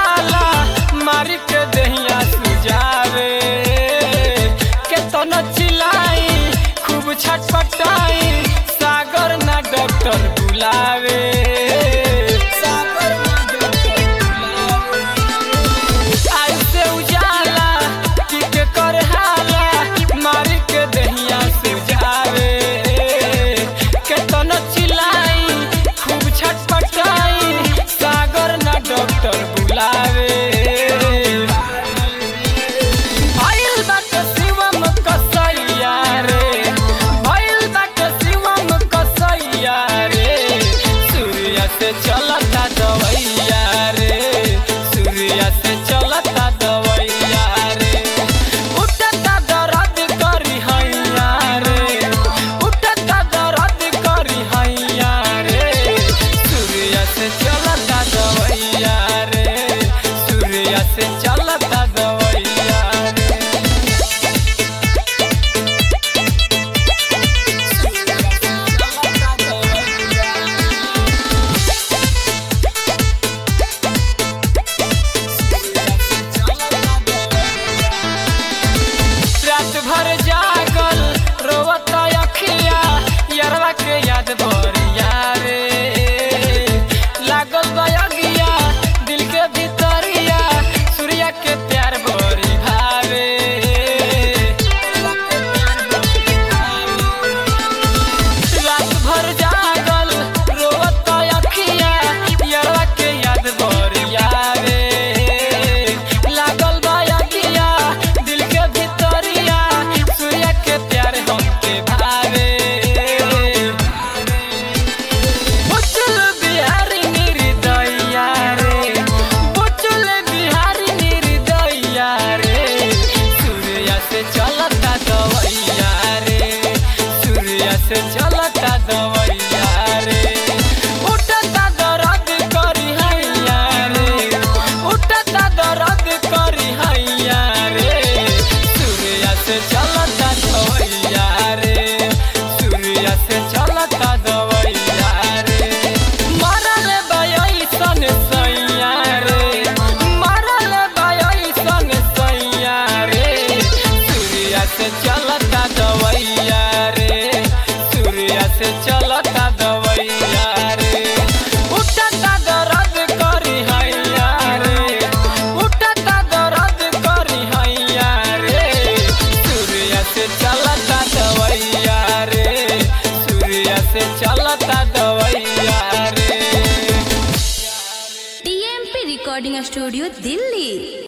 उजाला मारी के दहिया सुजावे केतन चिलाई खूब छटपटाई सागर ना डॉक्टर बुलावे सागर ना डॉक्टर बुलावे ऐसे उजाला कि के कर हाला मारी के दहिया सुजावे केतन चिलाई खूब छटपटाई सागर ना डॉक्टर बुलावे भइल बाटे शिवम कसैया रे भइल बाटे शिवम कसैया रे सूर्य से चलता दवैया रे सूर्य से चलता दवैया रे उठता दर्द करी हैया रे उठता दर्द करी हैया रे सूर्य से चलता दवैया रे सूर्य से चलता दवैया रे रात भर जागल रोवत अखिया यरवा के याद भरिया रे लागल बयगिया दिल के भीतरिया सूर्या के प्यार भरी भावे रात भर जागल रोवत अखिया यरवा के याद भरिया रे लागल बयगिया दिल के भीतरिया सूर्या के प्यार हमके भावे बुचुल बिहारी निर्दया रे बुचुल बिहारी निर्दया रे सूर्या से चलता दवैया रे सूर्या से चलता दवैया रे उठता दर्द करी हैया रे उठता दर्द करी हैया रे सूर्या से चलता दवैया रे सूर्या से चलता दवैया रे मरल बयसन सैया रे मरल बयसन सैया रे सूर्या से चलता दवैया रे सूर्या से चलता दवैया रे उठता दर्द करी हैया रे उठता दर्द करी हैया रे सूर्या से चलता दवैया रे सूर्या से चलता दवैया रे टीएमपी रिकॉर्डिंग स्टूडियो दिल्ली